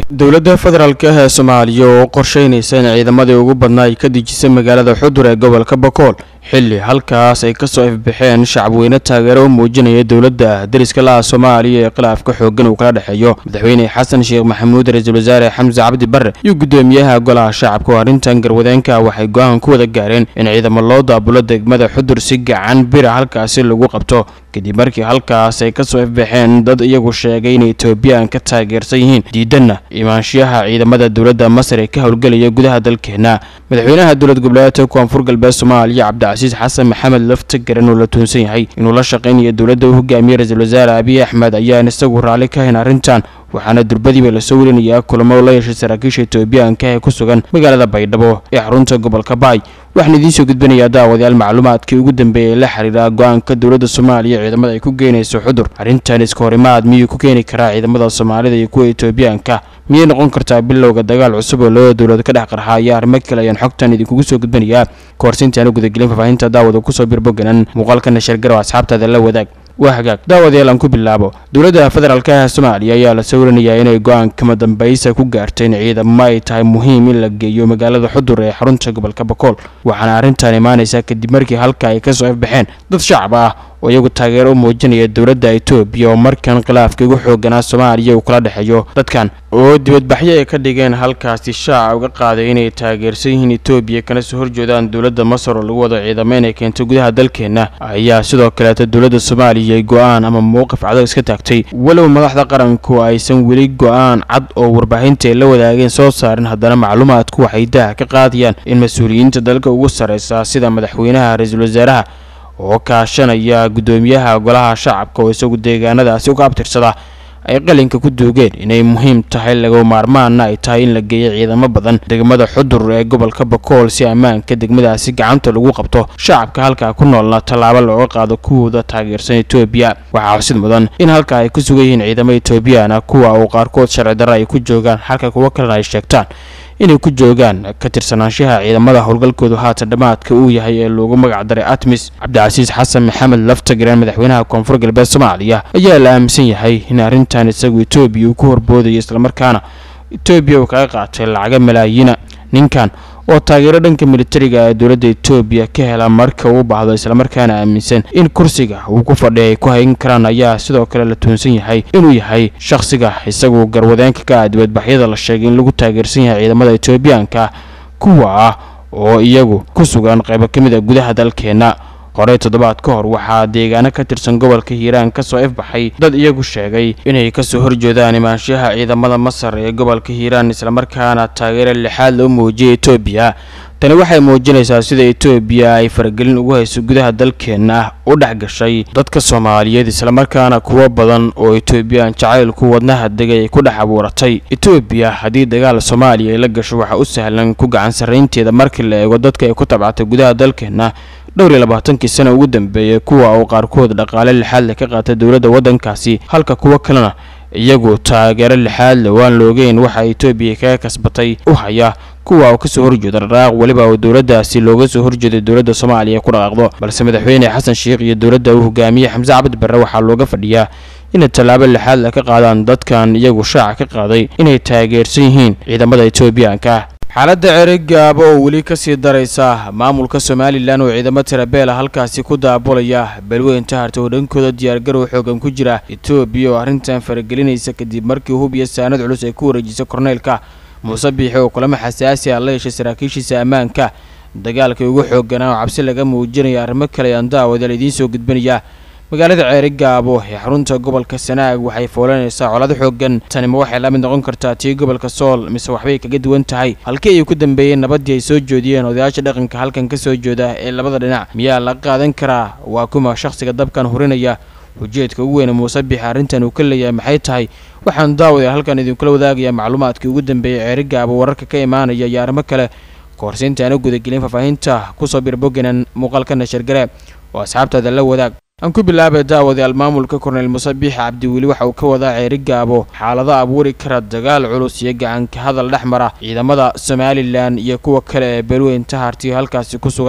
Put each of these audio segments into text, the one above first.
dowladda federaalk ah ee soomaaliya oo qorsheynaysa in ciidamadii ugu badnaa ay ka dejisay magaalada xudur ee gobolka bakool xilli halkaas ay kasoo ifbaxeen shacabweyne taageero u muujinaya dowladda dariska laha soomaaliya ee khilaafka xoogan uu kala dhexeeyo madaxweyne xasan sheekh maxamuud ra-iisul wasaare xamse cabdi barre iyo guddoomiyaha golaha shacabka oo arrintan garwadeenka waxay go-aan ku wada gaareen in ciidamo loo daabulo degmada xudur si gacan bira halkaasi lagu qabto kadib markii halkaas ay kasoo ifbaxeen dad iyagu sheegay inay etoobiyaan ka taageersan yihiin diidanna imaanshiyaha ciidamada dowladda masar ee ka howlgelaya gudaha dalkeena madaxweynaha dowlad goboleedka koonfur galbeed soomaaliya cabdicasiis xasan maxamed lafta garan oo la tuunsan yahay inuu la shaqaynayo dowladda u hogaamiyey ra-iisul wasaare abiy axmed ayaan isagu raalli ka hayn arrintan waxaana durbadiiba lasoo werinayaa kulamo la yeeshay saraakiisha etoobiyaanka ee ku sugan magaalada baydhabo ee xarunta gobolka baay waxaan idiin soo gudbinayaa daawadayaal macluumaadkii ugu dambeeyay ee la xiriira go-aanka dowladda soomaaliya ciidamada ay ku geynayso xudur arrintan iska horimaad miyuu ku keeni karaa ciidamada soomaalida iyo kuwa etoobiyaanka miyay noqon kartaa bilowga dagaal cusub oo labada dowlad ka dhex qarxa iyo arrimo kale ayaan xogtan idinkugu soo gudbinayaa kahorsiintaanu gudagelin faahfaahinta daawada kusoo birboganan muuqaalkana shargarow asxaabtaada la wadaag waa hagaag daawadayaal aan ku bilaabo dowladda federaalk ah soomaaliya ayaa la sawiranayaa inay go-aan kama dambaysa ku gaartay in ciidamo ay tahay muhiim in la geeyo magaalada xudur ee xarunta gobolka bakool waxaana arrintan imaanaysaa kadib markii halka ay kasoo ifbaxeen dad shacab ah oo iyagu taageero u muujinaya dowladda etoobiya oo markan khilaafka ugu xooganaa soomaaliya uu kala dhexeeyo dadkan oo dibadbaxyo ay ka dhigeen halkaasi shaaca uga qaaday inay taageersan yihiin etoobiya kana soo horjeedaan dowladda masar oo lagu wado ciidamo inay keento gudaha dalkeenna ayaa sidoo kaleeta dowladda soomaaliya go-aan ama mowqif cadag iska taagtay walow madaxda qaranku aysan weli go-aan cad oo warbaahinta ay la wadaageen soo saarin haddana macluumaadku waxay daha ka qaadayaan in mas-uuliyiinta dalka ugu sarreysa sida madaxweynaha ra-iisul wasaaraha oo kaashanaya guddoomiyaha golaha shacabka oo isagu deegaanadaasi uga abtirsada ay qalinka ku duugeen inay muhiim tahay laga maarmaana ay tahay in la geeyo ciidamo badan degmada xudur ee gobolka bakool si ammaanka degmadaasi gacanta lagu qabto shacabka halkaa ku noolna tallaabo looga qaado kuwooda taageersan etoobiya waxaa xusid mudan in halkaa ay ku sugan yihiin ciidamo etoobiyaana kuwa uu qaarkood sharci darra ay ku joogaan halka kuwo kalena ay sheegtaan inay ku joogaan ka tirsanaanshaha ciidamada howlgalkoodu haatan dhammaadka uu yahay ee loogu magac daray atmis cabdicasiis xasan maxamed laftagareen madaxweynaha koonfur galbeed soomaaliya ayaa la aaminsan yahay in arrintan isagu etoobiya uu ku horboodayo islamarkaana etoobiya uu kaga qaatay lacaga malaayiina ninkan oo taageero dhanka militariga ee dowladda etoobiya ka hela marka uu baahdo islamarkaana aaminsan in kursiga uu ku fadhiya ay ku hayn karaan ayaa sidoo kale la tuunsan yahay inuu yahay shakhsiga isagu garwadeenka ka ah dibadbaxyada la sheegay in lagu taageersan yahay ciidamada etoobiyaanka kuwa ah oo iyagu ku sugan qaybo ka mid a gudaha dalkeenna horey toddobaad ka hor waxaa deegaano ka tirsan gobolka hiiraan kasoo ifbaxay dad iyagu sheegay inay kasoo horjeedaan imaanshaha ciidamada masar ee gobolka hiiraan islamarkaana taageero lixaad loo muujiyay etoobiya tani waxay muujinaysaa sida etoobiya ay faragelin ugu hayso gudaha dalkeenna u dhex gashay dadka soomaaliyeed islamarkaana kuwo badan oo etoobiyaan jacaylku wadnaha degay ay ku dhex abuuratay etoobiya haddii dagaal soomaaliya ay la gasho waxaa u sahlan ku gacan sarraynteeda markii la eego dadka ay ku tabcatay gudaha dalkeenna dhowr iyo labaatankii sana ugu dambeeyay kuwa uu qaarkood dhaqaale lixaad leh ka qaatay dowladda waddankaasi halka kuwo kalena iyagu taageero lixaad leh waan loogeyn waxa etoobiya kaga kasbatay u haya kuwa uu kasoo horjeeda dhaqaaq weliba uu dowladdaasi looga soo horjeeday dowladda soomaaliya ku dhaqaaqdo balse madaxweyne xasan sheekh iyo dowladda uu hogaamiyey xamse cabdi barre waxaa looga fadhiyaa inay tallaabo lixaad leh ka qaadaan dadkan iyagu shaaca ka qaaday inay taageersan yihiin ciidamada etoobiyaanka xaaladda ceerigaaba oo weli kasii daraysa maamulka somalilan oo ciidamo tirabeela halkaasi ku daabulaya balweynta harta oo dhankooda diyaargarow xoogan ku jira etoobiya oo arrintan faragelinaysa kadib markii hub iyo saanad culus ay ku wareejisay korneylka muuse biixi oo kulamo xasaasi ah la yeeshay saraakiishiisa ammaanka dagaalkii ugu xooganaa oo cabsi laga muujinaya arrimo kale ayaan daawadaal idiin soo gudbinayaa magaalada ceerigaabo ee xarunta gobolka sanaag waxay foolanaysaa colado xoogan tani ma waxay la mid noqon kartaa tii gobolka sool mise waxbay kaga duwan tahay halkii ay ku dambeeyeen nabaddii ay soo joodiyeen odayaasha dhaqanka halkan ka soo jooda ee labada dhinac miyaa la qaadan karaa waa kuma shakhsiga dabkan hurinaya ujeedka ugu weyne muuse biixi arrintan uu ka leeyahay maxay tahay waxaan daawadayaa halkan idinkula wadaagayaa macluumaadkii ugu dambeeyey ceerigaabo wararka ka imaanaya iyo arrimo kale kahorsiinta aana gudagelin faahfaahinta kusoo birboganan muuqaalka nashargare oo asxaabtaada la wadaag aan ku bilaabay daawadayaal maamulka korneyl muuse biixi cabdiweli waxa uu ka wadaa ceerigaabo xaalado abuuri kara dagaal culus iyo gacanka hadal dhex mara ciidamada somalilan iyo kuwa kale ee beelweynta hartiyo halkaasi ku sugan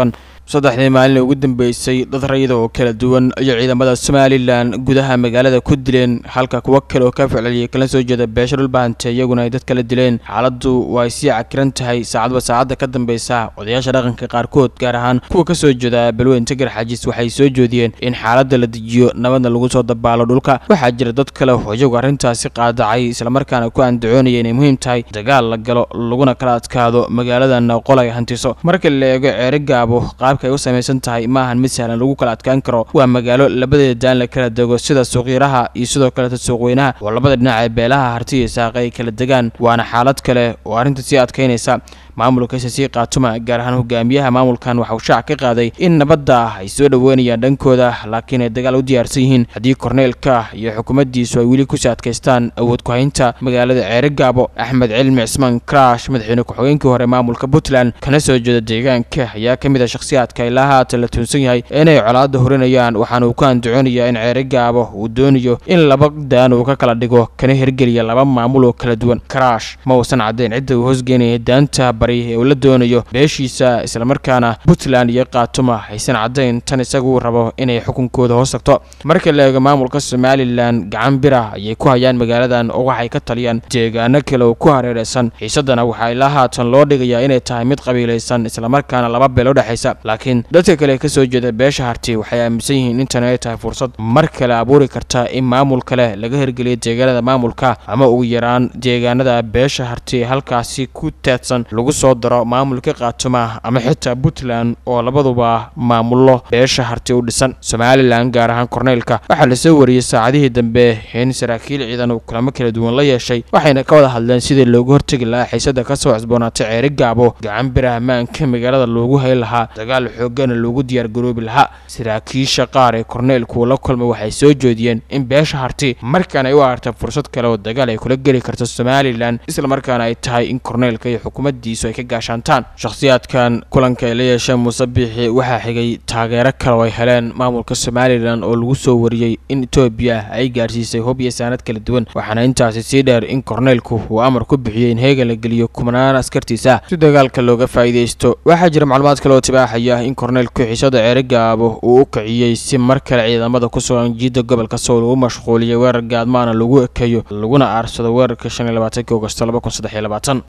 saddexdii maalin ugu dambeysay dad rayida oo kala duwan ayay ciidamada somalilan gudaha magaalada ku dileen halka kuwo kale oo ka ficliyay kala soo jeeda beesha dhulbaante iyaguna ay dad kala dileen xaaladdu waa ay sii cakiran tahay saacadba saacadda ka dambeysa odayaasha dhaqanka qaarkood gaar ahaan kuwa ka soo jeeda balweynta garxajis waxay soo jeediyeen in xaaladda la dejiyo nabadna lagu soo dabaalo dhulka waxaa jira dad kale oo iyagu arrintaasi qaadacay islamarkaana ku andacoonaya inay muhiim tahay dagaal la galo laguna kala adkaado magaaladana qol ay hantiso marka la eego ceere gaabo qaabka ay u samaysan tahay maahan mid sahlan lagu kala adkaan karo waa magaalo labadeeda daan la kala dego sida suuqyaraha iyo sidoo kaleta suuqweynaha oo labada dhinac ee beelaha harti iyo saaqe ay kala degaan waana xaalad kale oo arrinta sii adkaynaysa maamulka sc kaatuma gaar ahaan hogaamiyaha maamulkan waxauu shaac ka qaaday in nabadda ah ay soo dhoweynayaan dhankooda laakiin ay dagaal u diyaarsan yihiin haddii korneelka iyo xukuumaddiisu ay weli kusii adkaystaan awood ku-haynta magaalada ceere gaabo axmed cilmi cismaan karash madaxweyne ku-xigeenkii hore maamulka puntland kana soo jeeda deegaanka ayaa ka mid a shakhsiyaadka ilaa haatan la tuunsan yahay inay colaadda horinayaan waxaana uu ku andacoonayaa in ceere gaabo uu doonayo in laba daan uu ka kala dhigo kana hirgeliya laba maamul oo kala duwan karash ma uusan caddayn cidda uu hoosgeynaya daanta ee uu la doonayo beeshiisa islamarkaana puntland iyo kaatuma aysan caddayn tan isagu rabo inay xukunkooda hoos tagto marka la eego maamulka somalilan gacan bira ayay ku hayaan magaaladan oo waxay ka taliyaan deegaano kale oo ku hareeraysan xiisadana waxaa ilaa haatan loo dhigayaa inay tahay mid qabiilaysan islamarkaana laba beel u dhexaysa laakiin dadka kale ka soo jeeda beesha harti waxay aaminsan yihiin intan ay tahay fursad mar kale abuuri karta in maamul kale laga hirgeliyo deegaanada maamulka ama ugu yaraan deegaanada beesha harti halkaasi ku teedsan lagu soo daro maamulka kaatuma ama xitaa puntland oo labaduba maamullo beesha harti u dhisan somalilan gaar ahaan korneylka waxaa lasoo wariyey saacadihii dambe in saraakiil ciidan uu kulamo kala duwan la yeeshay waxayna ka wada hadleen sidii loogu hortegi lahaa xiisada kasoo cusboonaatay ceeri gaabo gacan bira ammaanka magaalada loogu hay lahaa dagaal xoogana loogu diyaargaroobi lahaa saraakiisha qaar ee korneylku la kulmay waxay soo jeediyeen in beesha harti markaan ay u aragtay fursad kale oo dagaal ay kula geli karto somalilan islamarkaana ay tahay in korneylka iyo xukuumaddiisu ay ka gaashaantaan shakhsiyaadkan kulanka ay la yeesheen muuse biixi waxaa xigay taageero kale oo ay heleen maamulka somalilan oo lagu soo wariyey in etoobiya ay gaarsiisay hub iyo saanad kala duwan waxaana intaasi sii dheer in korneylku uu amar ku bixiyey in heegan la geliyo kumanaan askartiisa si dagaalka looga faa'iidaysto waxaa jira macluumaad kale oo tibaaxaya in korneylku xiisada ceere gaabo uu u kiciyey si mar kale ciidamada ku sugan jiidda gobolka sool uu mashquuliyay weerar gaadmaana lagu ekeeyo laguna aarsado weerarka shan iyo labaatanki ogosto laba kun saddex iyo labaatan